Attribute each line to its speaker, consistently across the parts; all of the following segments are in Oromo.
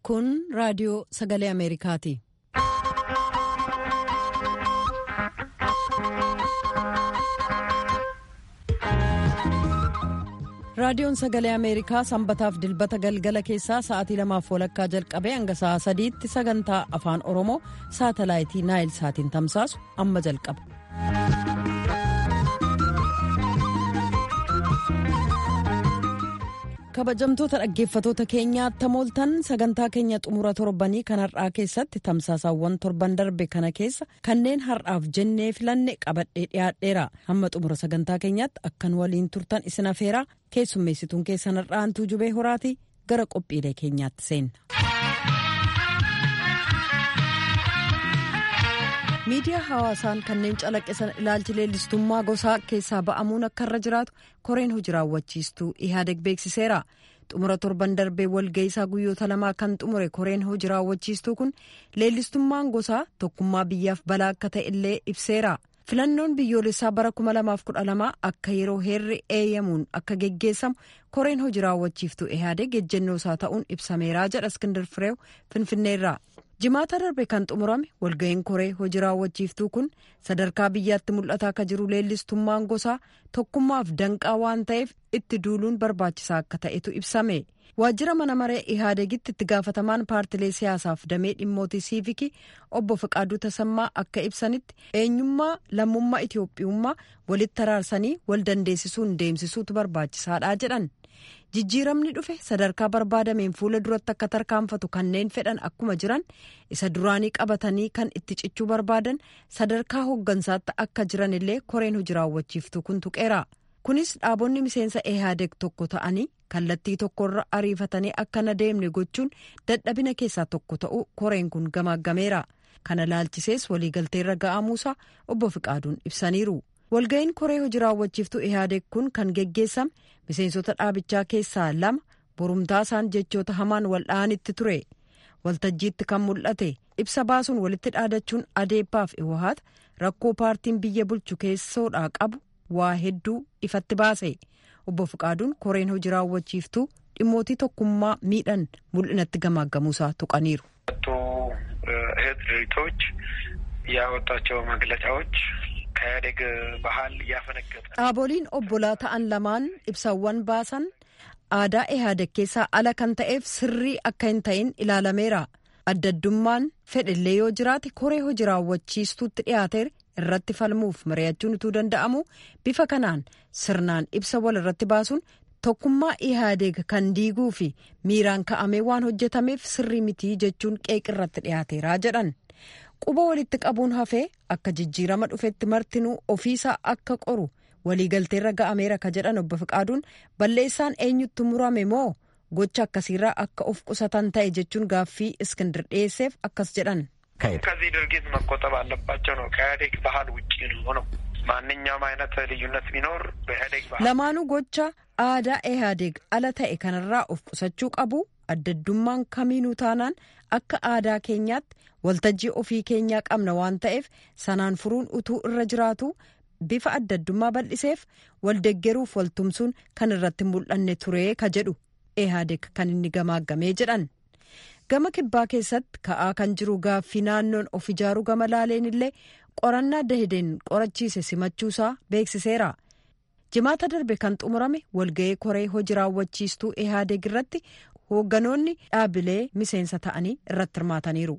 Speaker 1: Kun raadiyoo sagalee Ameerikaati. Raadiyoon sagalee Ameerikaa sanbataaf dilbata galgala keessaa sa'aatii lamaaf walakkaa jalqabee hanga sa'aa sadiitti sagantaa afaan Oromoo saatalaayitii Naayil saatiin tamsaasu amma jalqaba. kabajamtoota dhaggeeffatoota keenyaa tamooltan sagantaa keenya xumura torbanii kan har'aa keessatti tamsaasaawwan torban darbe kana keessa kanneen har'aaf jennee filanne qabadhee dhiyaadheera hamma xumura sagantaa keenyaatti akkan waliin turtan isin afeeraa keessummeessituun keessan har'aantuu jubee horaati gara qophiilee keenyaatti seenna. miidiyaa hawaasaan kanneen calaqqisan ilaalchi leellistummaa gosaa keessaa ba'amuun akka irra jiraatu koreen hojii raawwachiistuu ihaadeg beeksiseera xumura torban darbee walga'iisaa guyyoota lamaa kan xumure koreen hojii raawwachiistuu kun leellistummaan gosaa tokkummaa biyyaaf balaa akka ta'e illee ibseera filannoon biyyoolessaa bara 2012 akka yeroo heerri eeyyamuun akka geggeessamu koreen hojii raawwachiiftuu ihaadeg ejjennoo isaa ta'uun ibsameeraa jedha iskindir fireew finfinneerraa. jimaata darbe kan xumurame walga'iin koree hojii raawwachiiftuu kun sadarkaa biyyaatti mul'ataa akka jiru leellistummaan gosaa tokkummaaf danqaa waan ta'eef itti duuluun barbaachisaa akka ta'etu ibsame waajjira mana maree ihaadegitti itti gaafatamaan paartilee siyaasaaf damee dhimmootii siivikii obbo Fiqaaduu Tasammaa akka ibsanitti eenyummaa lammummaa Itiyoophiyummaa walitti araarsanii wal dandeessisuun deemsisuutu barbaachisaadha jedhan. jijjiiramni dhufe sadarkaa barbaadameen fuula duratti akka tarkaanfatu kanneen fedhan akkuma jiran isa duraanii qabatanii kan itti cichuu barbaadan sadarkaa hooggansaatti akka jiran illee koreen hojii raawwachiiftuu kun tuqeera kunis dhaabonni miseensa ehaadeg tokko ta'anii kallattii tokkorra ariifatanii akka na deemne gochuun dadhabina keessaa tokko ta'uu koreen kun gamaaggameera kana laalchisees waliigalteerra ga'amuusaa obbo Fiqaaduun ibsaniiru. walga'iin koree hojii raawwachiiftuu ihaadeg kun kan geggeessame miseensota dhaabichaa keessaa lama borumtaa isaan jechoota hamaan waldha'anitti ture waltajjiitti kan mul'ate ibsa baasuun walitti dhaadachuun adeebbaaf iwahaat rakkoo paartiin biyya bulchu keessoodhaa qabu waa hedduu ifatti baase obbo Fiqaaduun koreen hojii raawwachiiftuu dhimmootii tokkummaa miidhan mul'inatti gamaaggamuusaa tuqaniiru.
Speaker 2: እህት ድርጅቶች ያወጣቸው መግለጫዎች ከኢህአዴግ ባህል እያፈነገጠ
Speaker 1: dhaaboliin obbolaa ta'an lamaan ibsawwan baasan aadaa ihaadeg keessaa ala kan ta'eef sirrii akka hin ta'in ilaalameera addaddummaan fedhillee yoo jiraate koree hojii raawwachiistuutti dhiyaateer irratti falmuuf mari'achuun utuu danda'amu bifa kanaan sirnaan ibsa wal irratti baasuun tokkummaa ihaadeg kan diiguu fi miiraan ka'amee waan hojjetameef sirrii mitii jechuun qeeqirratti dhiyaateeraa jedhan. quba walitti qabuun hafee akka jijjiirama dhufetti martinuu ofiisaa akka qoru waliigalteerra ga'ameera ka jedhan obbo Fiqaaduun balleessaan eenyutti murame moo gocha akkasiirraa akka of qusatan ta'e jechuun gaaffii iskindir dhiyeesseef akkas jedhan.
Speaker 2: ከዚህ ድርጊት መቆጠብ አለባቸው ነው። ከኢህአዴግ ባህል ውጭ ነው ነው ማንኛውም አይነት ልዩነት ቢኖር በኢህአዴግ ባህል
Speaker 1: lamaanuu gocha aadaa ihaadeg ala ta'e kanarraa of qusachuu qabu addaddummaan kamiinuu taanaan akka aadaa keenyaatti waltajjii ofii keenyaa qabna waan ta'eef sanaan furuun utuu irra jiraatu bifa addaddummaa bal'iseef waldeggeruuf waltumsuun kan irratti mul'anne turee ka jedhu ihaadeg kan inni gamaaggamee jedhan gama kibbaa keessatti ka'aa kan jiru gaaffii naannoon of ijaaruu gama laaleen illee qorannaa dahideen qorachiise simachuusaa beeksiseera. jimaata darbe kan xumurame walga'ee koree hojii raawwachiistuu ihaadeg irratti hoogganoonni dhaabilee miseensa ta'anii irratti hirmaataniiru.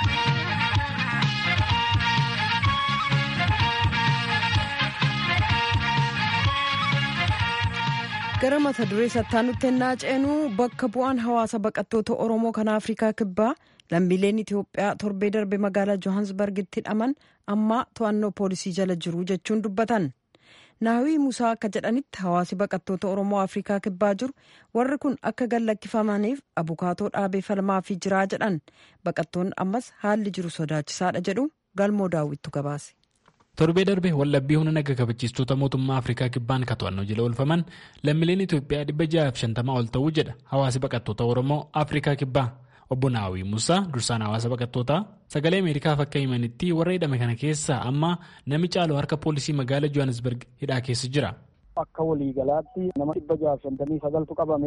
Speaker 1: gara mata duree sattaanutti ennaa ceenuu bakka bu'aan hawaasa baqattoota oromoo kan afrikaa kibbaa lammiileen itiyoophiyaa torbee darbe magaalaa johansbargitti hidhaman amma to'annoo poolisii jala jiru jechuun dubbatan. naawii musaa akka jedhanitti hawaasi baqattoota oromoo afrikaa kibbaa jiru warri kun akka gallakkifamaniif abukaatoo dhaabee falmaa fi jiraa jedhan baqattoonni ammas haalli jiru sodaachisaadha jedhu galmoo daawwittu gabaase.
Speaker 3: torbee darbe wallabbii humna naga kabachiistota mootummaa afrikaa kibbaan ka to'annoo jala oolfaman lammiileen itiyoophiyaa dhibba jahaaf shantamaa ol ta'uu jedha hawaasi baqattoota oromoo afrikaa kibbaa obbo naawii musaa dursaan hawaasa baqattootaa sagalee ameerikaaf akka himanitti warra hidhame kana keessaa amma nami caalu harka poolisii magaalaa johannesburg hidhaa keessa jira.
Speaker 4: akka waliigalaatti nama dhibba jahaaf shantamii sagaltu qabame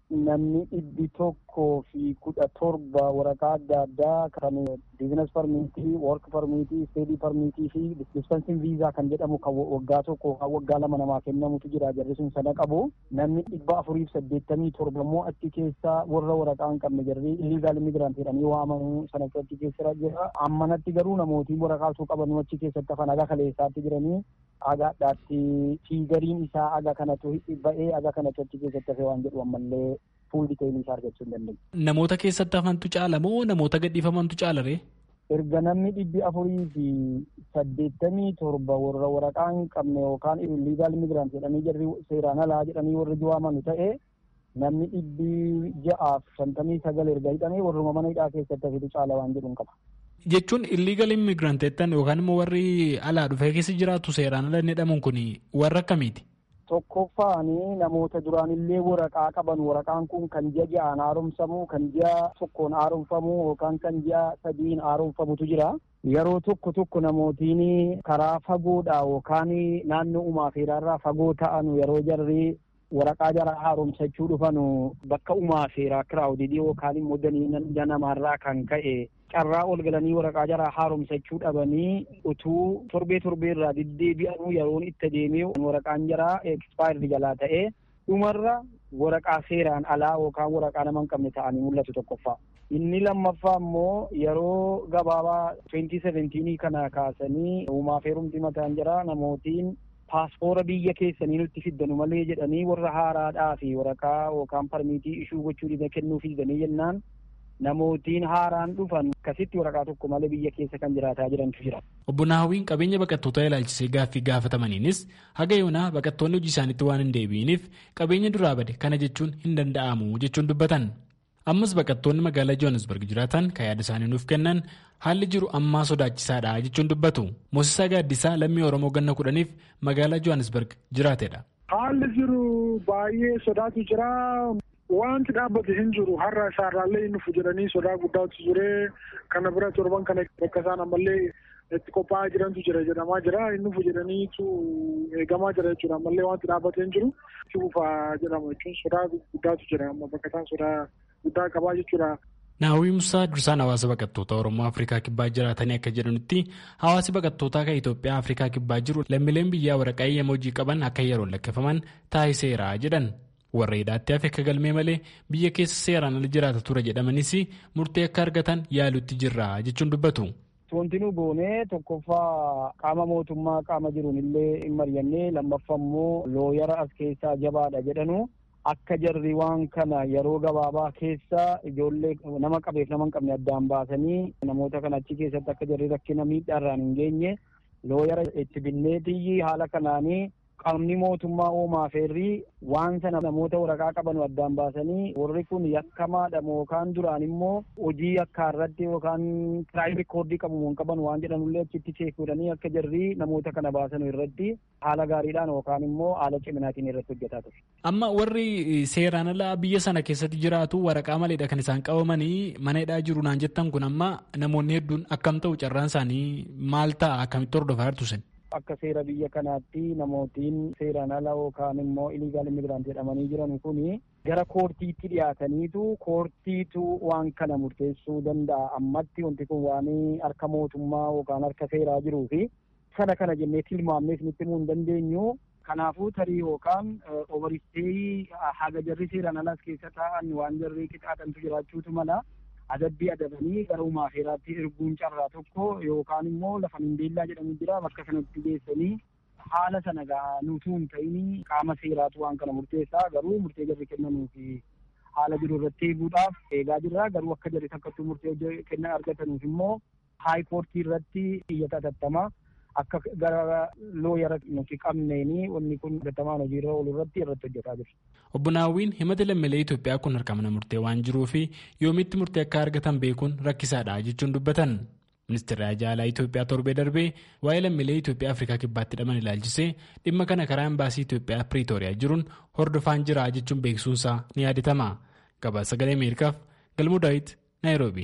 Speaker 4: namni dhibbi tokkoo fi kudha torba waraqaa adda addaa kan biizines parmiitii work parmiitii steedii parmiitii fi dispensin viizaa kan jedhamu kan waggaa tokko kan waggaa lama namaa kennamutu jira jarri sun sana qabu namni dhibba afuriif saddeettamii torba immoo achi keessa warra waraqaa hin qabne jarri iligaal immigrant jedhanii waamamu sana achi keessa jira ammanatti garuu namootiin waraqaa osoo qabanuu achi keessatti hafan aga kaleessaatti jiranii agaadhaatti fiigariin isaa aga kanatu ba'ee aga kanatu achi keessatti hafe waan jedhu ammallee fuul diteelii isaa argachuu hin dandeenye.
Speaker 3: Namoota keessatti hafantu caala moo namoota gadhiifamantu caala ree?
Speaker 4: Erga namni dhibbi afurii fi saddeettamii torba warra waraqaa hin qabne yookaan illegaal immigrant jedhanii jarri seeraan alaa jedhanii warri waamamu ta'e namni dhibbi ja'aaf shantamii sagal erga hidhamee warruma mana hidhaa keessatti hafitu caala waan jedhuun qaba.
Speaker 3: Jechuun illegal immigrant jettan yookaan immoo warri alaa dhufee keessa jiraatu seeraan ala jedhamuun kun warra akkamiiti?
Speaker 4: Tokkoffaanii namoota duraanillee waraqaa qaban waraqaan kun kan ji'a ja'aan haaromsamu kan ji'a tokkoon haaromfamu yookaan kan ji'a sadiin haaromfamutu jira. Yeroo tokko tokko namootiin karaa fagoodha yookaan naannoo uumaa feeraarraa fagoo ta'an yeroo jarri waraqaa jara haaromsachuu dhufanu bakka uumaa feeraa kiraawudidii yookaan immoo danii namaarraa kan ka'e carraa ol galanii waraqaa jara haaromsachuu dhabanii utuu torbee torbee irraa deddeebi'anuu yeroon itti deemee waraqaan jaraa ekspaayirii jalaa ta'ee dhumarra waraqaa seeraan alaa yookaan waraqaa nama hin qabne ta'anii mul'atu tokkoffaa. Inni lammaffaa immoo yeroo gabaabaa 2017 kana kaasanii uumaa feerumti mataan jira namootiin paaspoora biyya keessanii nutti fiddanu malee jedhanii warra haaraadhaa fi waraqaa yookaan parmiitii ishuu gochuu dida kennuu fiddanii jennaan namootiin haaraan dhufan akkasitti waraqaa tokko malee biyya keessa kan jiraataa jirantu jira.
Speaker 3: Obbo Naawiin qabeenya baqattoota ilaalchisee gaaffii gaafatamaniinis haga yoonaa baqattoonni hojii isaaniitti waan hin deebi'iniif qabeenya duraa bade kana jechuun hin danda'amu jechuun dubbatan. Ammas baqattoonni magaalaa Joohansburg jiraatan kan yaada isaanii nuuf kennan haalli jiru ammaa sodaachisaadha jechuun dubbatu. Moosisaa Gaaddisaa lammii Oromoo ganna kudhaniif magaalaa Joohansburg jiraatedha.
Speaker 5: Haalli jiru baay'ee sodaatu jira. Wanti dhaabbate hin jiru har'a isaarraallee hin dhufu jedhanii sodaa guddaatu ture. Kana bira torban kana bakka isaan ammallee itti qophaa'aa jirantu jira jedhamaa jira. Hin dhufu jedhaniitu eegamaa jira jechuudha. Ammallee wanti dhaabbate hin jiru. Itti fufaa jedhama jechuun sodaa guddaatu jira. Amma bakka isaan sodaa guddaa qabaa jechuudha.
Speaker 3: Naawwii Musaa dursaan hawaasa baqattoota Oromoo Afrikaa Kibbaa jiraatanii akka jedhanitti hawaasi baqattootaa kan Itoophiyaa Afrikaa Kibbaa jiru lammiileen biyyaa waraqaa eeyyama hojii qaban akka yeroon lakkaa'aman taasiseera jedhan. Warra hidhaatti hafe akka galmee malee biyya keessa seeraan ala jiraata ture jedhamanis murtee akka argatan yaalutti jirra jechuun dubbatu.
Speaker 4: Wanti nu goone tokkoffaa qaama mootummaa qaama jiruun illee hin mari'annee lammaffaa immoo looyara as keessaa jabaadha jedhanu. akka jarri waan kana yeroo gabaabaa keessa ijoollee nama qabeef nama hin qabne addaan baasanii namoota kana achi keessatti akka jarri rakkina miidhaarraan hin geenye looyara itti binneetiyyi haala kanaanii qaamni mootummaa uumaa feerrii waan sana namoota waraqaa qaban addaan baasanii warri kun yakkamaadha yookaan duraan immoo hojii akka irratti yookaan kiraayim rikoordii qabu hin qaban waan jedhanullee achitti cheekuudhanii akka jarri namoota kana baasan irratti haala gaariidhaan yookaan immoo haala ciminaatiin irratti hojjetaa ture.
Speaker 3: Amma warri seeraan alaa biyya sana keessatti jiraatu waraqaa maleedha kan isaan qabamanii mana hidhaa jiru naan jettan kun amma namoonni hedduun akkam ta'u carraan isaanii maal ta'a akkamitti hordofaa jirtu sen?
Speaker 4: Akka seera biyya kanaatti namootiin seeraan ala yookaan immoo iligaal immigraant jedhamanii jiran kun gara koortiitti dhiyaataniitu koortiitu waan kana murteessuu danda'a. Ammatti wanti kun waan harka mootummaa yookaan harka seeraa jiruu fi sana kana jennee tilmaamnee isinitti himuu hin dandeenyu. Kanaafuu tarii yookaan obaristee haga jarri seeraan alas keessa taa'an waan jarri qixaaxantu jiraachuutu mala. adabbii adabanii gara uumaa feeraatti erguun carraa tokko yookaan immoo lafa mindeellaa jedhamu jira bakka sanatti geessanii haala sana nutuu hin ta'in qaama seeraatu waan kana murteessaa garuu murtee jarri kennanuu fi haala jiru irratti eeguudhaaf eegaa jirra garuu akka jarri takkattuu murtee kenna argatanuuf immoo haayikoortii irratti iyyata atattamaa akka gara looyara nuti qabneeni wanni kun hojjetamaan hojiirra oolu irratti irratti hojjetaa jiru.
Speaker 3: Obbo Naawwiin himata lammiilee Itoophiyaa kun harka mana murtee waan jiruu fi yoomitti murtee akka argatan beekuun rakkisaadha jechuun dubbatan. Ministeerri Ajaalaa Itoophiyaa torbee darbee waa'ee lammiilee Itoophiyaa Afrikaa kibbaatti hidhaman ilaalchisee dhimma kana karaa embaasii Itoophiyaa Piriitooriyaa jiruun hordofaan jira jechuun beeksisuunsaa ni yaadatama. Gabaasa sagalee Ameerikaaf Galmuu Daawit Naayiroobi.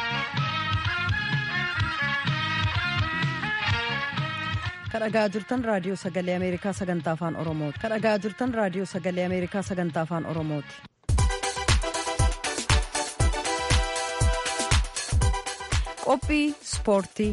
Speaker 1: kadhagaa jirtan raadiyoo sagalee ameerikaa sagantaa afaan oromooti kadhagaa jirtan raadiyoo sagalee ameerikaa sagantaa afaan oromooti. qophii ispoortii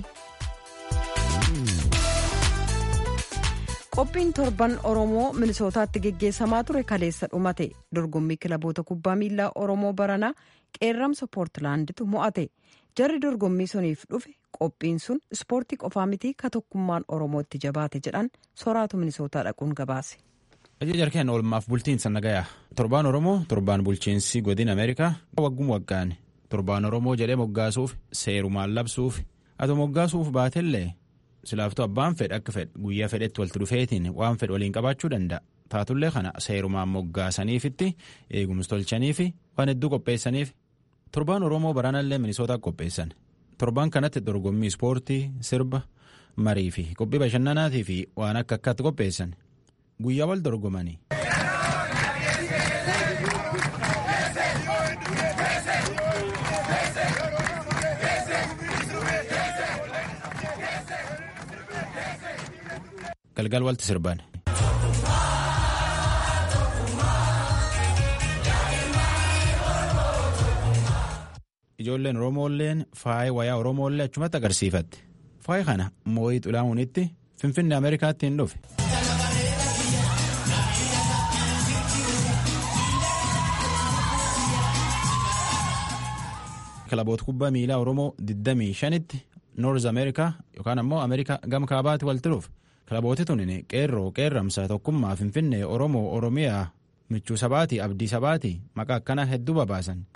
Speaker 1: qophiin torban oromoo minisootaatti geggeessamaa ture kaleessa dhumate dorgommii kilaboota kubbaa miilaa oromoo baranaa qeerramsa poortilaanditu mo'ate jarri dorgommii suniif dhufe qophiin sun ispoortii qofaa mitii ka tokkummaan oromootti jabaate jedhan soraatu minisootaa dhaquun gabaase.
Speaker 6: jarkeen oolmaaf bultiinsa nagayaa torbaan oromoo torbaan bulchiinsi godin ameerikaa waggum waggaan torbaan oromoo jedhee moggaasuuf seerumaan labsuuf ati moggaasuuf baatellee silaaftuu abbaan fedhe akka fedhe guyyaa fedhetti walitti dhufeetiin waan fedhe waliin qabaachuu danda'a taatullee kana seerumaan moggaasaniifitti eegumsi tolchaniifi waan hedduu qopheessaniif torbaan oromoo baraanallee minisootaa qopheessan torbaan kanatti dorgommii ispoortii sirba marii fi qophii bashannanaatii fi waan akka akkaatti qopheessan guyyaa wal dorgomanii. galgal walti sirban. ijoolleen oromoolleen faaya wayaa oromoollee achumatti agarsiifatte faaya kana moo'ii xulaa'uunitti finfinne ameerikaatti hin dhufe. kilaboota kubbaa miilaa oromoo 25tti noorz ameerikaa yookaan ammoo ameerikaa gama kaabaatti walitti dhufe. kilabooti tunin qeerroo qeerramsa tokkummaa finfinnee oromoo oromiyaa michuu sabaatii abdii sabaatii maqaa akkanaa hedduu babaasan.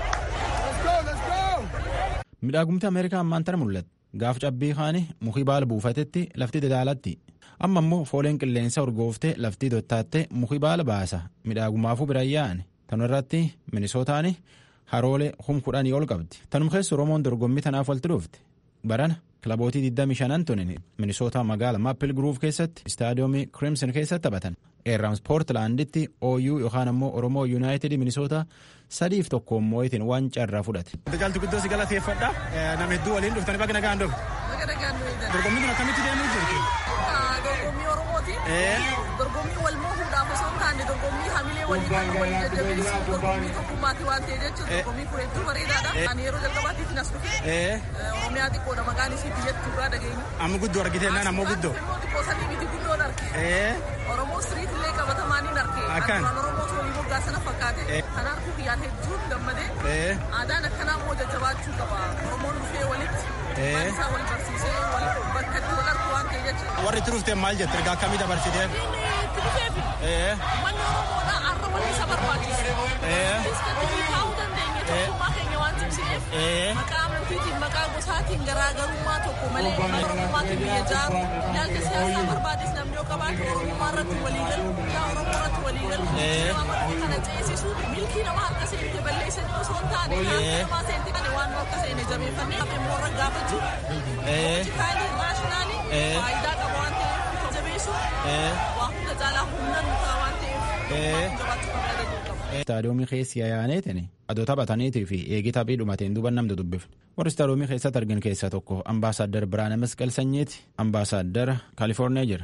Speaker 6: midhaagumti ameerikaa ammaan tana mul'ata gaaf cabbii kaani mukii baala buufatetti lafti dadaalatti amma immoo fooleen qilleensa urgooftee laftii dottaattee mukii baala baasa midhaagumaafuu biraan yaa'an tanu irratti minisootaan haroolee hum kudhanii ol qabdi tanum keessa oromoon dorgommii tanaaf walitti dhufte barana kilabootii 25 tunin minisootaa magaala maappil gruuf keessatti istaadiyoomii kirimsin keessatti taphatan eerrams poortilaanditti ooyuu yookaan ammoo oromoo yuunaayitid minisootaa sadiif tokkoon moo'itiin waan carraa fudhate.
Speaker 7: Jaaltu guddoo si galateeffadha. Nama hedduu waliin dhuftanii baga nagaan dhufu. Dorgommiin kun akkamitti deemuu jirti?
Speaker 8: Dorgommii Oromooti. Dorgommii wal moohuudhaaf osoo hin taane dorgommii hamilee walii kan walii jajjabeessu dorgommii tokkummaati waan ta'e jechuudha. Dorgommii kun hedduu bareedaadha. Ani yeroo jalqabaatiif nas dhufe. Oromiyaa xiqqoodha maqaan isii biyyattii irraa dhageenyu.
Speaker 7: Amma guddoo argitee naan ammoo guddoo.
Speaker 8: Immoo xiqqoo sadii miti guddoon arge. Oromoo siriit illee qabatamaan hin arge.
Speaker 7: Akkan.
Speaker 8: Afaan Oromoo torii moggaa sana fakkaate. Kanaaf guyyaan hedduun gammadee. Aadaan akkanaa immoo jajjabaachuu qaba. Oromoon dhufee walitti. Waan isaa wal barsiisee wal bakka itti wal argu waan ta'e jechuudha.
Speaker 7: Warri itti dhufteen maal jette ergaa akkamii dabarsitee?
Speaker 8: Itti dhufeefi. Manni Oromoodhaa har'a wal isa barbaachisa. Iskatti taa'uu dandeenya tokkummaa keenya waan cimsineef. Maqaa amantiitiin maqaa gosaatiin garaagarummaa tokko malee Oromommaatiin biyya jaaru. Ilaalcha siyaasaa barbaades namni yoo qabaatu Oromummaa irratti walii galu, yaa Oromoo irratti walii galu. Nama amantii kana ceesisu milkii nama harka seente balleessanii osoo hin taane nyaata namaa seente kana waan nu akka seene jabeeffannee hafe immoo irra gaafachuu. Hooltikaalii raashinaali faayidaa qaba waan ta'eef jabeessu waa hunda caalaa humna nu ta'a waan ta'eef jabaachuu qaba yaadachuu qaba.
Speaker 6: Istaadiyoomii keessi yaa'aneetiin adoo taphataniitii fi eegii taphii dhumateen duuba namni dubbifne. Warri istaadiyoomii keessatti argin keessaa tokko ambaasaaddar Biraana Masqal Sanyiiti. Ambaasaaddara Kaalifoorniyaa jira.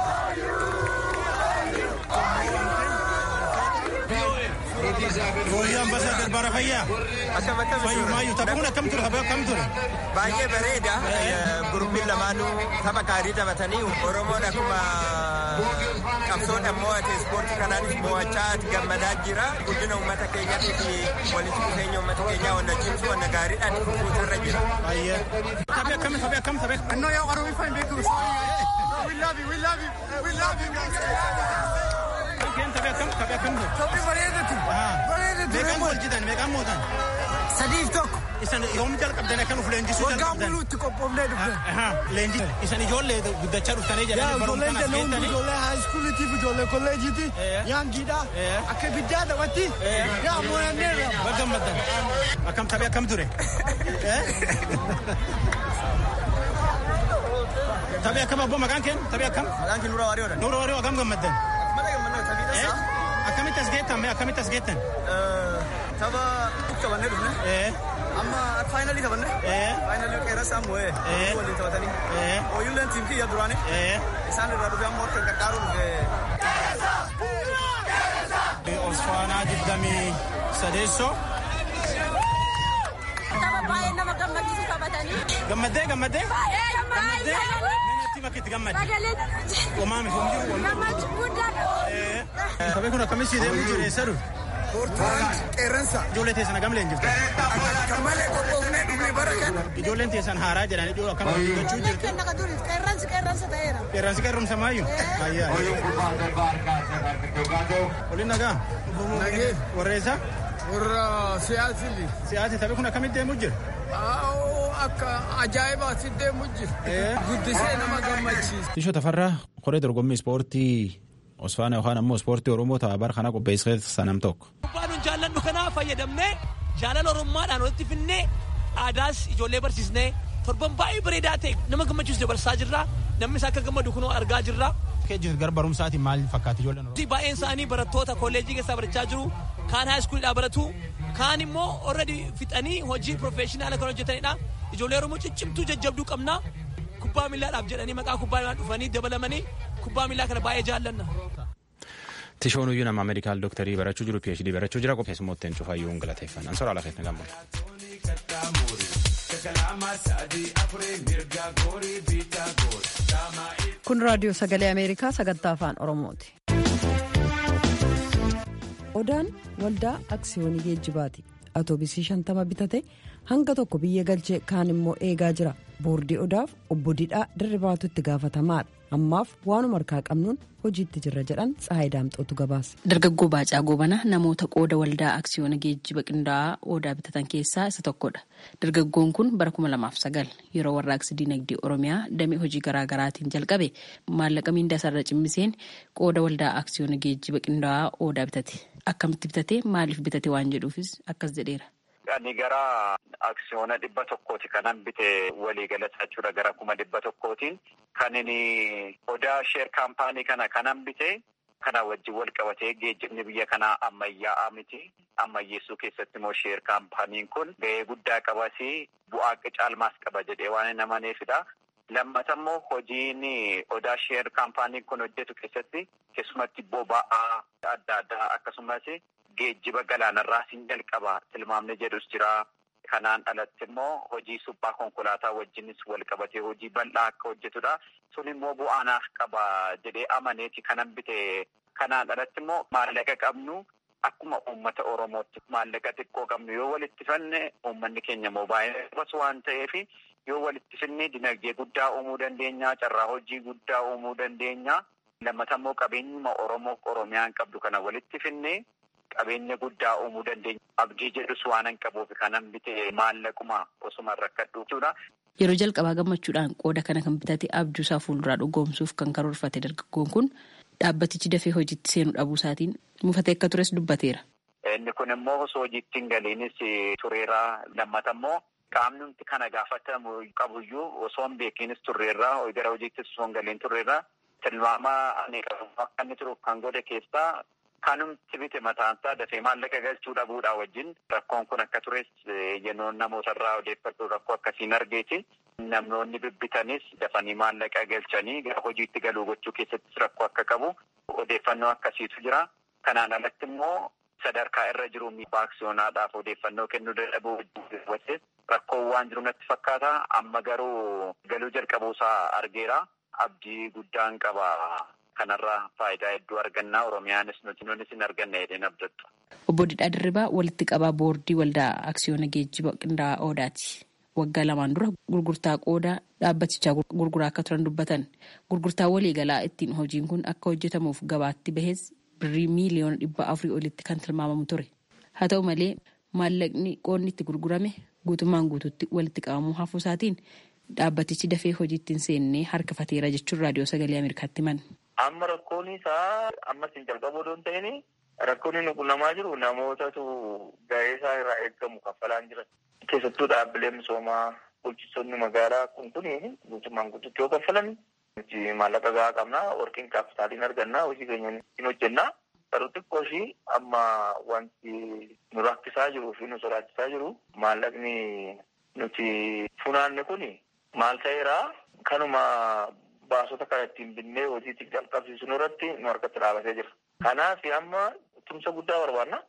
Speaker 7: Hooyyoo ambasaaddar Baara Fayyaa.
Speaker 9: Akkam akkam
Speaker 7: Fayyuu maayyuu taphuun akkam ture taphee akkam ture?
Speaker 9: baay'ee bareeda. Guruppiin lamaanuu tapha gaarii taphatanii Oromoon akkuma qabsoodhaan mo'ate ispoortii kanaanis mo'achaa gammadaa jira. Guddina uummata keenyatii fi walitti dhufeenya uummata keenyaa wanna cimsu wanna gaariidhaan fuutarra jira.
Speaker 7: Baay'ee. Taphee akkam taphee akkam taphee?
Speaker 9: Annoo yaa Oromoo hin beeku. We love you, we love you, we love you.
Speaker 7: Keen taphee akkam taphee akkam ture?
Speaker 9: Taphii bareedatu. Bareedatu.
Speaker 7: Meeqaan wal jitan meeqaan mootan?
Speaker 9: Sadiif tokko.
Speaker 7: Isan yoom jalqabdan akkan uf leenjisuu
Speaker 9: Waggaa
Speaker 7: jalqabdan?
Speaker 9: buluutti qophoofnee dhufne.
Speaker 7: Leenji isan ijoollee guddachaa dhuftanii
Speaker 9: Yaa
Speaker 7: jedhanii
Speaker 9: ijoolleen
Speaker 7: barumsa
Speaker 9: jenna hundi
Speaker 7: kana
Speaker 9: ijoollee haayiskuulitiif ijoollee kolleejiiti. Yaangiidha. Akka ibiddaa taphatti. Yaa moo'anneerra.
Speaker 7: Baga gammaddan. Akkam taphee akkam ture? Taphee akkam abboo maqaan keen? Taphee akkam?
Speaker 9: Maqaan kee Nuura Waariyoodha.
Speaker 7: Nuura Waariyoo akkam gammaddan?
Speaker 9: Mana gammannoo taphii
Speaker 7: Eh?
Speaker 9: tasaa.
Speaker 7: Akkamitti as geettan mee akkamitti as geettan?
Speaker 9: Tapha taphannee dhufne.
Speaker 7: Eh?
Speaker 9: Amma faayinalii taphanne.
Speaker 7: Eh?
Speaker 9: Faayinalii qeerransaa moo'ee.
Speaker 7: Eh?
Speaker 9: Waliin taphatanii.
Speaker 7: Eh?
Speaker 9: Ooyilleen tiim kiyya duraanii.
Speaker 7: Eh?
Speaker 9: Isaan irraa dhufee amma akka qaqqaaruu dhufee.
Speaker 7: Osfaanaa digdamii sadeessoo.
Speaker 8: Tapha baay'ee nama gammachiisu taphatan
Speaker 7: Gammaddee gammaddee. Gammaddee. Natti bakki itti gammadde. Homaa miti homaa jiru.
Speaker 10: Gammachuu guddaa.
Speaker 7: Kophee kun akkamitti deemuu jiru eessa dhufu?
Speaker 11: Qeerransa.
Speaker 7: Ijoollee teessan hagam leenjifte?
Speaker 11: Kan malee qophoofnee dhufne bara kana.
Speaker 7: Ijoolleen teessan haaraa jedhan iddoo akkam hojjechuu jirtu.
Speaker 10: Qeerransi qeerransa ta'eera.
Speaker 7: Qeerransi qeerrumsa maayyuu? Ayyaa. Waliin nagaa?
Speaker 11: Nagee.
Speaker 7: Warreessa?
Speaker 11: Warra siyaasili.
Speaker 7: Siyaasi taphni kun akkamitti deemuu jira?
Speaker 11: Akka ajaa'ibaatti deemuu jira. Guddisee nama gammachiisa.
Speaker 6: Tishoo Tafarraa koree dorgommii ispoortii Osfaana yookaan ammoo ispoortii Oromoo tapha bara kana qopheessee sanam tokko.
Speaker 12: Kubbaa nuun jaalladhu kanaa fayyadamnee jaalala Oromummaadhaan walitti finnee aadaas ijoollee barsiisnee torban baay'ee bareedaa ta'e nama gammachiisu dabarsaa jirra. Namni isaa akka gammadu kunoo argaa jirra.
Speaker 7: Keejjis gara barumsaatiin maal fakkaata ijoolleen Oromoo?
Speaker 12: Baay'een isaanii barattoota kolleejjii keessaa barachaa jiru. Kaan haayiskuulidhaa baratu. Kaan immoo already fixanii hojii profeeshinaala kan hojjetanidha. Ijoollee Oromoo ciccimtuu jajjabduu qabna. Kubbaa miillaadhaaf jedhanii maqaa kubbaa miillaa dhufanii dabalamanii kubbaa miillaa kana baay'ee jaallanna.
Speaker 6: Tishoon iyyuu nama meedikaal dooktarii barachuu jiru PhD barachuu jira qopheessummootteen cufaayyuu galateeffannaan soraa lafeef na gammada.
Speaker 1: Kun raadiyoo sagalee Ameerikaa sagantaa afaan Oromooti. Odaan waldaa aksiyoonii geejjibaati. Atoobisii shantama bitate hanga tokko biyya galchee kaan immoo eegaa jira. Boordii odaaf obbo Didhaa Dirribaatu itti gaafatamaadha. Ammaaf waanuma harkaa qabnuun hojiitti jirra jedhan Tsahaay Daamxootu gabaase.
Speaker 13: Dargaggoo Baacaa Goobana namoota qooda waldaa aksiyoona geejjiba qindaa'aa odaa bitatan keessaa isa tokkodha. Dargaggoon kun bara kuma lamaaf sagal yeroo warraaqsi dinagdee Oromiyaa damee hojii garaagaraatiin jalqabe maallaqa miindaa isaarra cimmiseen qooda waldaa aksiyoona geejjiba qindaa'aa odaa bitate. Akkamitti bitate maaliif bitate waan jedhuufis akkas jedheera.
Speaker 14: Ani gara aksiyoona dhibba tokkooti kanan bite waliigalata jechuudha gara kuma dhibba tokkootiin kan inni odaa sheer kaampaanii kana kanan bite kana wajjin wal qabatee geejjibni biyya kanaa ammayyaa'aa miti ammayyeessuu keessatti immoo sheer kaampaaniin kun ga'ee guddaa qabasi bu'aa caalmaas qaba jedhee waan namaneefidha. Lammata immoo hojiin odaa sheer kaampaaniin kun hojjetu keessatti keessumatti boba'aa adda addaa akkasumas geejjiba galaanarraa siin jalqaba tilmaamni jedhus jira. Kanaan alatti immoo hojii suphaa konkolaataa wajjinis wal qabatee hojii bal'aa akka hojjetudha. Sun immoo bu'aanaaf qaba jedhee amaneeti kanan bite. Kanaan alatti immoo maallaqa qabnu akkuma uummata Oromootti maallaqa xiqqoo qabnu yoo walitti fanne uummanni keenya immoo baay'ee qabas waan ta'eef yoo walitti finne dinagdee guddaa uumuu dandeenya. Carraa hojii guddaa uumuu dandeenya. Lammata immoo qabeenyuma Oromoo Oromiyaan qabdu kana walitti finne qabeenya guddaa uumuu dandeenya. Abdii jedhus waan hin qabuuf kanan bite maallaquma osuma rakkadhu jechuudha.
Speaker 13: Yeroo jalqabaa gammachuudhaan qooda kana kan bitate abjuusaa fuulduraa dhugoomsuuf kan karoorfate dargaggoon kun dhaabbatichi dafee hojiitti seenuu dhabuu isaatiin mufatee akka tures dubbateera.
Speaker 14: Inni kun immoo osoo hojiitti hin galiinis tureera. Lammata immoo qaamni nuti kana gaafatamu qabuyyuu osoo hin beekinis turreerra gara hojiittis osoo hin galiin turreerra. Tilmaama ani qabu akka inni turuuf kan godhe keessaa kanumti bite mataansaa dafee maallaqa galchuu dhabuudhaa wajjin rakkoon kun akka tures yennoon namootarraa odeeffadhu rakkoo akkasiin argeeti. Namoonni bibbitanis dafanii maallaqa galchanii gara hojiitti galuu gochuu keessattis rakkoo akka qabu odeeffannoo akkasiitu jira. Kanaan alatti immoo sadarkaa irra jiru aksiyoonaadhaaf odeeffannoo kennuu dadhabuu wajjin rakkoon waan jiru natti fakkaata. Amma garuu galuu jalqabuusaa argeera. Abdii guddaan qaba. Kanarraa faayidaa hedduu argannaa Oromiyaanis nuti nunis hin arganne jedheen abdattu.
Speaker 13: Obbo Didhaa Dirribaa walitti qabaa boordii waldaa aksiyoona geejjiba qindaa'aa Odaati. Waggaa lamaan dura gurgurtaa qoodaa dhaabbatichaa gurguraa akka turan dubbatan. Gurgurtaa waliigalaa ittiin hojiin kun akka hojjetamuuf gabaatti bahes birrii miiliyoona dhibba afurii olitti kan tilmaamamu ture. Haa ta'u malee maallaqni qoodni itti gurgurame guutummaan guutuutti walitti qabamuu hafuu isaatiin dhaabbatichi dafee hojiitti hin seennee harkifateera jechuun raadiyoo sagalee Ameerikaatti himan.
Speaker 15: Amma rakkoon isaa ammas hin jalqabu odoo hin ta'in rakkoon inni quunnamaa jiru namootatu gahee isaa irraa eeggamu kaffalaan jiran. Keessattuu dhaabbileen misoomaa bulchitoonni magaalaa kun kun guutummaan guutuutti yoo kaffalan nuti maallaqa gahaa qabnaa warqin kaapitaaliin argannaa hojii keenya hin hojjennaa. Garuu xiqqoo ishii amma wanti nu rakkisaa jiruu fi nu sodaachisaa jiru maallaqni nuti funaanne kun maal ta'eeraa kanuma baasota kana ittiin binnee hojiitti jalqabsiisuu irratti nu harkatti dhaabatee jira. Kanaaf amma tumsa guddaa barbaanna.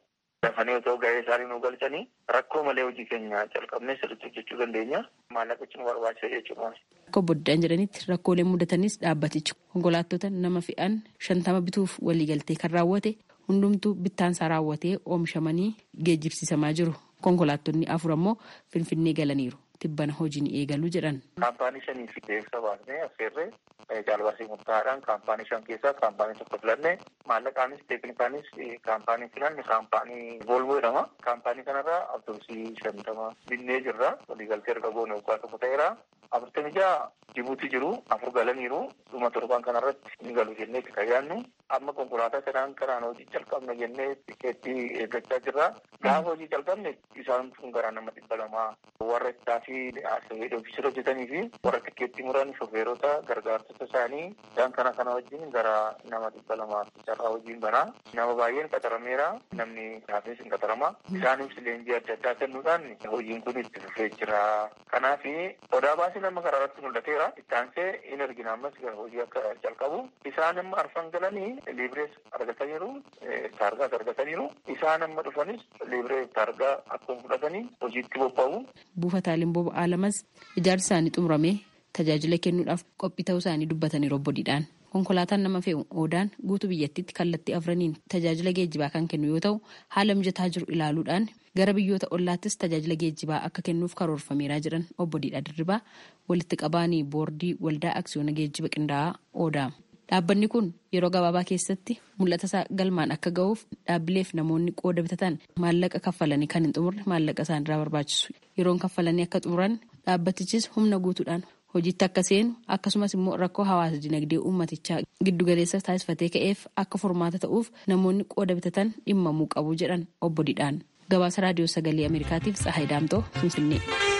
Speaker 15: dafanii otoo gahee isaanii nu galchanii rakkoo malee hojii keenya calqabnee sirriitti hojjechuu dandeenya. Maallaqichi nu barbaachisa jechuudha.
Speaker 13: Akka boddaan jedhanitti rakkoolee mudatanis dhaabbatichi konkolaattota nama fe'an shantama bituuf waliigaltee kan raawwate hundumtuu bittaansaa raawwatee oomishamanii geejjibsiisamaa jiru. Konkolaattonni afur ammoo Finfinnee galaniiru. Tibbana hojiin eegaluu jedhan.
Speaker 15: Kaampaanii shanii fi beeksisa baasnee affeerree jaalbaasii murtaa'aadhaan kaampaanii shan keessaa kaampaanii tokko filannee maallaqaanis teeknikaanis kaampaanii filanne kaampaanii Volvo jedhama. Kaampaanii kanarraa abdursii shantama binnee jirra. Waliigaltee erga goone waggaa tokko ta'eera. Afurtamii jaha Jibuutii jiru afur galaniiru dhuma torban kanarratti ni galu jennee itti kayyaannu. Amma konkolaataa sanaan karaan hojii calqabna jennee tikeettii eeggachaa jirra. Gaafa hojii calqabne isaan kun gara nama dhibba lamaa warra ittaa fi ofiisira hojjetanii fi warra tikeettii muran shofeerota gargaartota isaanii isaan kana kana wajjin gara nama dhibba lamaa carraa hojiin banaa. Nama baay'een qaxarameera. Namni haafis hin qaxarama. Isaanis leenjii adda addaa kennuudhaan hojiin kun itti fufee jira. Kanaaf odaa baasii nama karaa irratti mul'ateera. Ittaansee in argina ammas hojii akka calqabu. Isaan amma arfan galanii liibirees argataniiru. Taargaas argataniiru. Isaan amma dhufanis liibiree taargaa akkuma fudhatanii hojiitti bobba'u.
Speaker 13: Buufataaleen boba'aa lamas ijaarsi isaanii xumuramee tajaajila kennuudhaaf qophii ta'uu isaanii dubbatanii robbodiidhaan. Konkolaataan nama fe'u oodaan guutuu biyyattiitti kallattii afraniin tajaajila geejjibaa kan kennu yoo ta'u haala mijataa jiru ilaaluudhaan gara biyyoota ollaattis tajaajila geejjibaa akka kennuuf karoorfameeraa jiran obbo Diidhaa Dirribaa walitti qabaanii boordii waldaa aksiyoona geejjiba qindaa'aa oodaa. Dhaabbanni kun yeroo gabaabaa keessatti mul'ata isaa galmaan akka ga'uuf dhaabbileef namoonni qooda bitatan maallaqa kaffalanii kan hin xumurre maallaqa isaanirraa barbaachisu. Yeroon kaffalanii akka xumuran dhaabbatichis humna guutuudhaan hojiitti akka seenu akkasumas immoo rakkoo hawaasa dinagdee uummatichaa giddugaleessa taasifatee ka'eef akka furmaata ta'uuf namoonni qooda bitatan dhimmamuu qabu jedhan obbo Didhaan. Gabaasa raadiyoo sagalee Ameerikaatiif Tsahaay Daamtoo Finfinnee.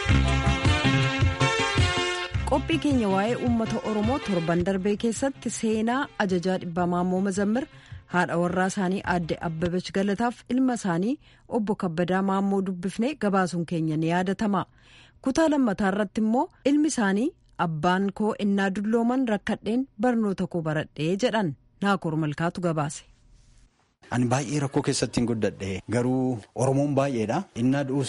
Speaker 1: qophii keenya waa'ee uummata oromoo torban darbee keessatti seenaa ajajaa dhibbaa maammoo mazammir haadha warraa isaanii aadde abbabach galataaf ilma isaanii obbo kabbadaa maammoo dubbifnee gabaasuun keenya ni yaadatama kutaa lammataa irratti immoo ilmi isaanii abbaan koo innaa dullooman rakkadheen barnoota koo baradhee jedhan naakoor malkaatu gabaase.
Speaker 16: Ani baay'ee rakkoo keessatti hin guddadhe garuu Oromoon baay'eedha. Innaa du'us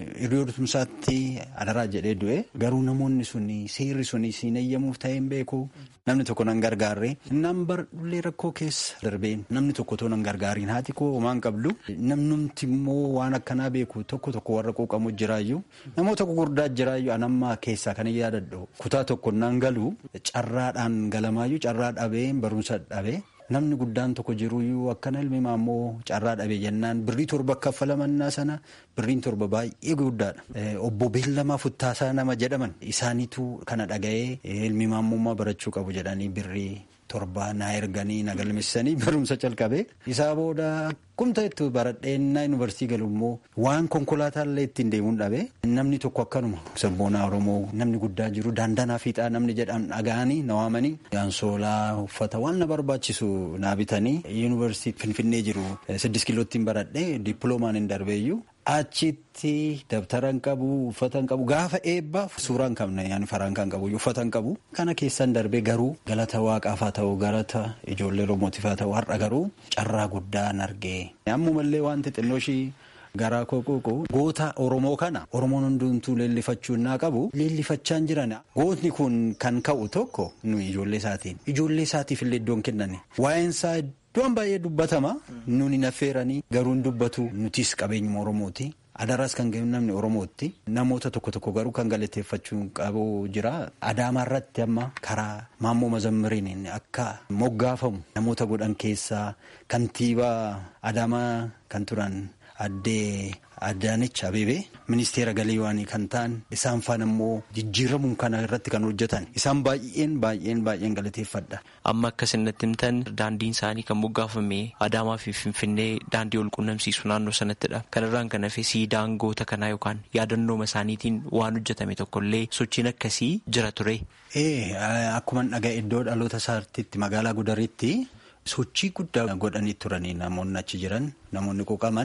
Speaker 16: hiriyoota adaraa jedhee du'e garuu namoonni suni seerri suni siin eeyyamuuf ta'ee hin beeku namni tokko nan gargaarre innaan bardullee rakkoo keessa darbeen namni tokko too nan gargaariin haati koo homaan qabdu namnumti immoo waan akkanaa beeku tokko tokko warra quuqamu jiraayyuu namoota gurguddaa jiraayyuu anammaa keessaa kan yaadadhu kutaa tokko nan galu carraadhaan galamaayyuu carraa dhabee barumsa dhabee. Namni guddaan tokko jiruyyuu akkana ilmi maammoo carraa dhabe jennaan birrii torba kaffalamannaa sana birriin torba baay'ee guddaadha. Obbo Beellamaa Futtaasaa nama jedhaman isaaniitu kana dhaga'ee ilmi maammummaa barachuu qabu jedhanii birrii torba na erganii na galmeessanii barumsa calqabe. Isaa booda kumta itti baradheenna yuunivarsiitii galu immoo waan konkolaataa ittiin deemuun dhabe namni tokko akkanuma sabboonaa Oromoo namni guddaa jiru daandanaa fiixaa namni jedhan dhaga'anii na waamanii yaansoolaa uffata waan na barbaachisu naa bitanii yuunivarsiitii Finfinnee jiru siddis kiilootiin baradhee dippiloomaan hin darbeeyyuu. Achitti dabtara hin qabu uffata hin qabu gaafa eebbaa suuraa hin qabne yaani faraan kan qabu uffata hin qabu kana keessan darbee garuu galata waaqaaf haa ta'u galata ijoollee oromootiif haa ta'u har'a garuu carraa guddaa hin argee ammumallee wanti xinnoo ishii garaa koo quuqu goota oromoo kana oromoon hundumtuu leellifachuu naa qabu leellifachaan jiran gootni kun kan ka'u tokko nu ijoollee isaatiin ijoollee isaatiif illee iddoon kennani waa'eensaa Iddoon baay'ee dubbatama nuni naffeeranii garuu hin dubbatu nutis qabeenyuma Oromooti. Adaraas kan kennu namni Oromootti. Namoota tokko tokko garuu kan galateeffachuu qabu jira. Adaamaa irratti amma karaa maammoo mazammiriin akka moggaafamu namoota godhan keessaa kantiibaa Adaamaa kan turan addee Adaanech Abeebee ministeera galiiwaanii kan ta'an isaan faana immoo jijjiiramuun kana irratti kan hojjetan isaan baay'een baay'een baay'een galateeffadha.
Speaker 17: Amma akka isinitti himtan daandiin isaanii kan moggaafame Adaamaa fi Finfinnee daandii wal qunnamsiisu naannoo sanattidha. Kanarraan kan hafe siidaan goota kanaa yookaan yaadannooma isaaniitiin waan hojjetame tokkollee sochiin akkasii jira ture.
Speaker 16: Ee akkuma dhaga'e iddoo dhaloota isaatti magaalaa Gudaritti sochii guddaa godhanii turanii namoonni achi jiran namoonni quuqaman.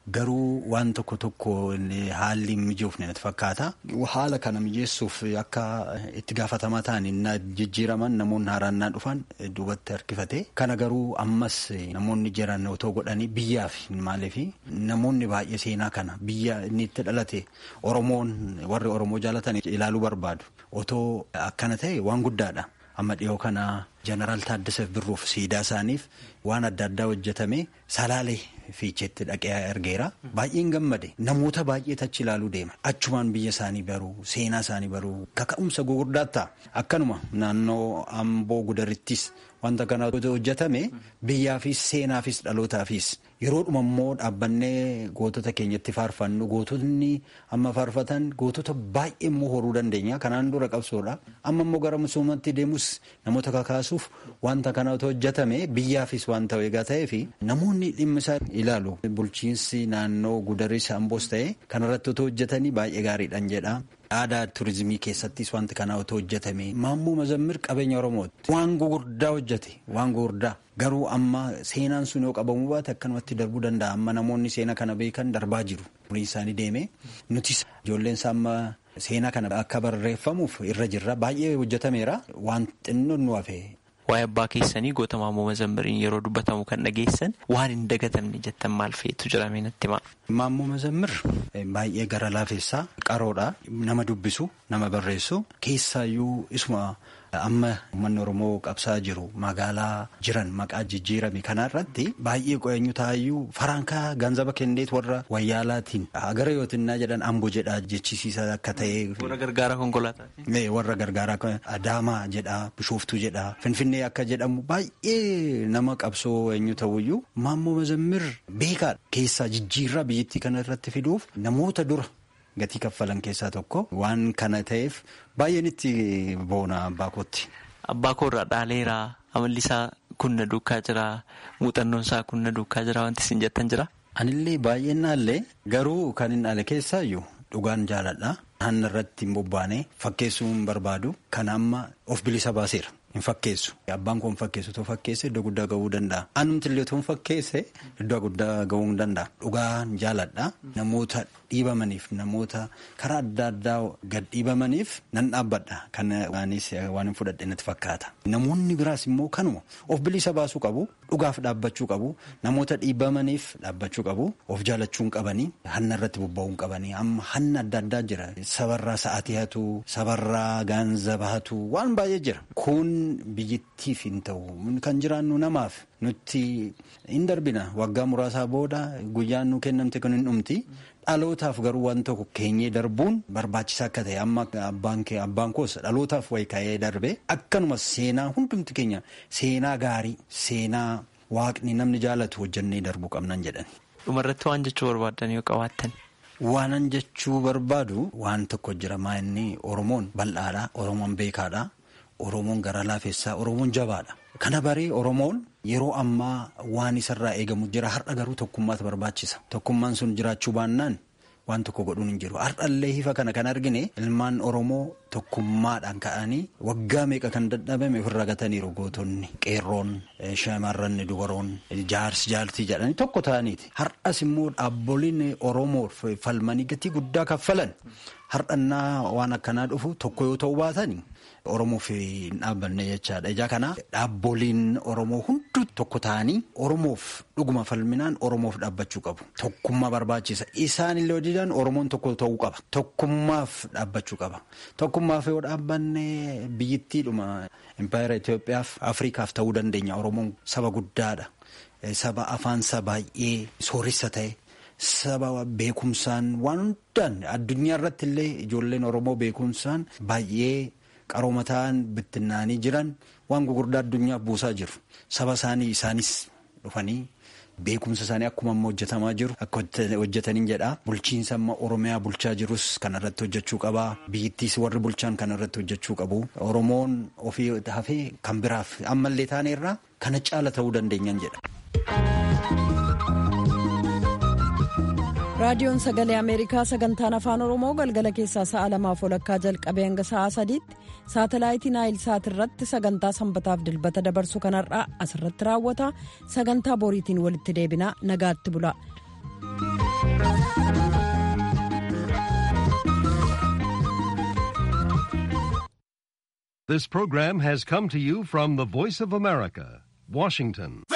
Speaker 16: garuu waan tokko tokko haalli mijoofne natti fakkaata. Haala kana mijeessuuf akka itti gaafatamaa ta'an jijjiiraman namoonni haaraan dhufan duubatti harkifate. Kana garuu ammas namoonni jiran otoo godhanii biyyaaf maaliif namoonni baay'ee seenaa kana biyya inni itti dhalate Oromoon warri Oromoo jaalatan ilaaluu barbaadu. Otoo akkana ta'e waan guddaadha. Amma dhiyoo kana jeneraal Taaddasaaf Birruuf siidaa isaaniif waan adda addaa hojjetame salaalee fiicheetti dhaqee argeera. Baay'een gammade namoota baay'eetu achi ilaaluu deema. Achumaan biyya isaanii baruu seenaa isaanii baruu kaka'umsa gugurdaa ta'a. Akkanuma naannoo Amboo Gudarittis wanta kana hojjetame biyyaafis seenaafis dhalootaafis yeroodhuma immoo dhaabbannee gootota keenyatti faarfannu gootonni amma faarfatan gootota baay'ee immoo horuu dandeenya kanaan dura qabsoodha amma immoo gara misoomatti deemus namoota kakaasuuf wanta kana hojjetame biyyaafis waan ta'u egaa ta'ee fi namoonni dhimma isaa ilaalu bulchiinsi naannoo gudaris amboos ta'e kanarratti otoo hojjetanii baay'ee gaariidhaan jedha. aadaa turizimii keessattis wanti kana otoo hojjetame maammoo mazammir qabeenya oromooti waan gugurdaa hojjete waan gugurdaa garuu amma seenaan sun yoo qabamuu baate akkanumatti darbuu danda'a amma namoonni seena kana beekan darbaa jiru umriin isaanii deeme nutis ijoolleen isaa amma seenaa kana akka barreeffamuuf irra jirra baay'ee hojjetameera waan xinnoon nu hafe
Speaker 17: waa'ee abbaa keessanii goota maammoo mazammiriin yeroo dubbatamu kan dhageessan waan hin dagatamne jettan maal feetu jedhamee natti himaa.
Speaker 16: Maammoo mazammir baay'ee gara laafessaa qaroodha nama dubbisu nama barreessu keessaayyuu isuma amma uummanni oromoo qabsaa jiru magaalaa jiran maqaa jijjiirame kanarratti baay'ee qo'eenyu taayyuu farankaa ganzaba kenneet warra wayyaalaatiin agara yootinnaa jedhan ambo jedha jechisiisa akka ta'e.
Speaker 17: Warra gargaaraa konkolaataa.
Speaker 16: Warra gargaaraa adaamaa jedha bishooftuu jedha finfinnee akka jedhamu baay'ee nama qabsoo eenyu ta'uyyuu maammoo mazammir beekaadha keessaa jijjiirraa biyyattii kana irratti fiduuf namoota dura. gatii kaffalan keessaa tokko waan kana ta'eef baay'een itti boona abbaa kootti.
Speaker 17: Abbaa koorraa dhaaleeraa amalli isaa kunna duukaa jira muuxannoon isaa kunna duukaa jira wanti isin jettan jira.
Speaker 16: Anillee baay'een naallee garuu kan hin dhaale keessaayyuu dhugaan jaaladha. Hanna irratti hin bobbaane fakkeessuu hin barbaadu kan amma of bilisa baaseera. Hin fakkeessu. Abbaan koo hin fakkeessu otoo fakkeesse iddoo guddaa gahuu danda'a. Anumti illee otoo hin fakkeesse iddoo guddaa gahuu danda'a. Dhugaan jaaladha. Namoota dhiibamaniif namoota karaa adda addaa gad dhiibamaniif nan dhaabbadha. Kan anis waan hin fudhadhe natti fakkaata. Namoonni biraas immoo kanuma of bilisa baasuu qabu. Dhugaaf dhaabbachuu qabu. Namoota dhiibamaniif dhaabbachuu qabu. Of jaalachuu hin qabanii. Hanna irratti bobba'uu hin qabanii. Amma hanna adda addaa jira. Sabarraa sa'aatii hatu, sabarraa gaanzaba hatu waan baay'ee jira. Kun biyyattiif hin ta'u kan jiraannu namaaf nutti hin darbina waggaa muraasaa booda guyyaan nu kennamte kan hin dhumti dhalootaaf garuu waan tokko keenyee darbuun barbaachisaa akka ta'e amma abbaan koos dhalootaaf wayi ka'ee darbe akkanuma seenaa hundumti keenya seenaa gaarii seenaa waaqni namni jaalatu hojjannee darbuu qabnan jedhan.
Speaker 17: Dhumarratti waan jechuu barbaadan yoo qabaattan.
Speaker 16: Waanan jechuu barbaadu waan tokko jira maa inni Oromoon bal'aadha Oromoon beekaadha. Oromoon gara laafessaa Oromoon jabaadha. Kana baree Oromoon yeroo ammaa waan isarraa eegamu jira. Har'a garuu tokkummaatu barbaachisa. Tokkummaan sun jiraachuu baannaan waan tokko godhuun hin jiru. Har'allee hifa kana kan argine ilmaan Oromoo tokkummaadhaan ka'anii waggaa meeqa kan dadhabame ofirra gataniiru gootonni qeerroon shamarran dubaroon jaarsi jaartii jedhanii tokko ta'aniiti. Har'as immoo dhaabboliin Oromoo falmanii gatii guddaa kaffalan har'annaa waan akkanaa dhufu tokko yoo ta'u baatanii. Oromoof hin dhaabbanne jechaadha. Ijaa kana dhaabboliin Oromoo hunduu tokko ta'anii Oromoof dhuguma falminaan Oromoof dhaabbachuu qabu. Tokkummaa barbaachisa. Isaan illee hojjetan Oromoon tokko ta'uu qaba. Tokkummaaf dhaabbachuu qaba. Tokkummaaf yoo dhaabbanne biyyittiidhuma Impaayera Itoophiyaaf Afrikaaf ta'uu dandeenya. Oromoon saba guddaadha. Saba afaansa baay'ee sooressa ta'e. Saba beekumsaan waan hundaan addunyaa irratti illee ijoolleen Oromoo beekumsaan baay'ee. qarooma ta'an bittinnaanii jiran waan gugurdaa addunyaaf buusaa jiru. Saba isaanii isaanis dhufanii beekumsa isaanii akkuma amma hojjetamaa jiru akka hojjetaniin jedha. Bulchiinsa amma Oromiyaa bulchaa jirus kanarratti hojjechuu qaba. Biyyittiis warri bulchaan kanarratti hojjechuu qabu. Oromoon ofii hafee kan biraaf ammallee taaneerraa kana caala ta'uu dandeenyan jedha.
Speaker 1: raadiyoon sagalee ameerikaa sagantaan afaan oromoo galgala keessaa sa'a lamaaf walakkaa jalqabee hanga sa'a sadiitti saatalaayitii naayil saat irratti sagantaa sanbataaf dilbata dabarsu kanarraa asirratti raawwata sagantaa boriitiin walitti deebinaa nagaatti bula.
Speaker 18: This program has come to you from the Voice of America, Washington.